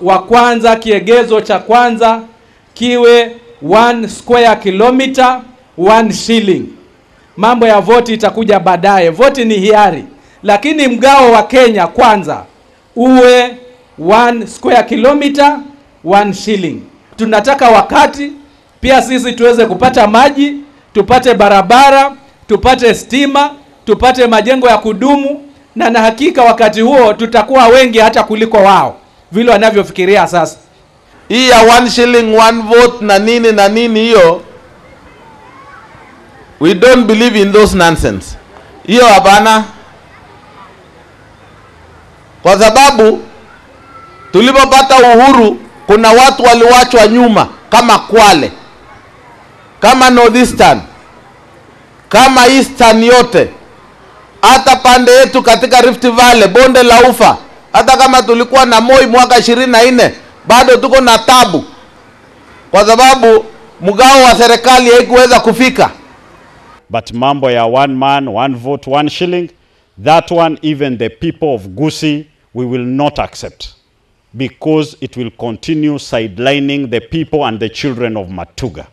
wa kwanza, kiegezo cha kwanza kiwe one square kilometer one shilling. Mambo ya voti itakuja baadaye. Voti ni hiari, lakini mgao wa Kenya kwanza uwe one square kilometer one shilling. Tunataka wakati pia sisi tuweze kupata maji, tupate barabara, tupate stima, tupate majengo ya kudumu, na na hakika wakati huo tutakuwa wengi hata kuliko wao vile wanavyofikiria sasa. hii ya one shilling one vote na nini na nini hiyo we don't believe in those nonsense hiyo hapana kwa sababu tulipopata uhuru kuna watu waliwachwa nyuma kama kwale kama northeastern kama eastern yote hata pande yetu katika rift valley bonde la ufa hata kama tulikuwa na moi mwaka ishirini na nne bado tuko na tabu kwa sababu mgao wa serikali haikuweza kufika But mambo ya one man, one vote, one shilling, that one even the people of Gusii, we will not accept because it will continue sidelining the people and the children of Matuga.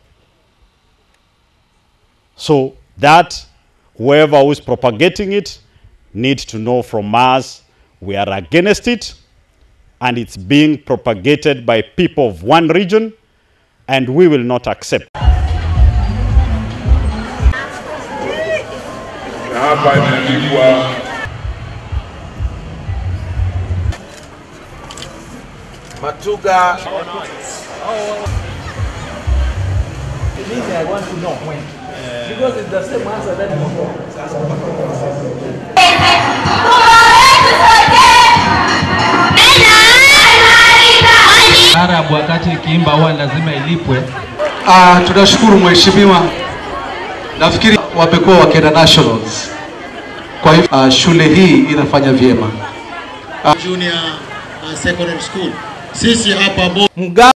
So that whoever who is propagating it needs to know from us we are against it and it's being propagated by people of one region and we will not accept. na hapa imeandikwa Matuga Taarabu wakati ikiimba huwa lazima ilipwe. Ah, tunashukuru mheshimiwa. Nafikiri wamekuwa wakienda nationals, kwa hivyo ah, shule hii inafanya vyema. Junior uh, Secondary School. Sisi hapa Bo Mgao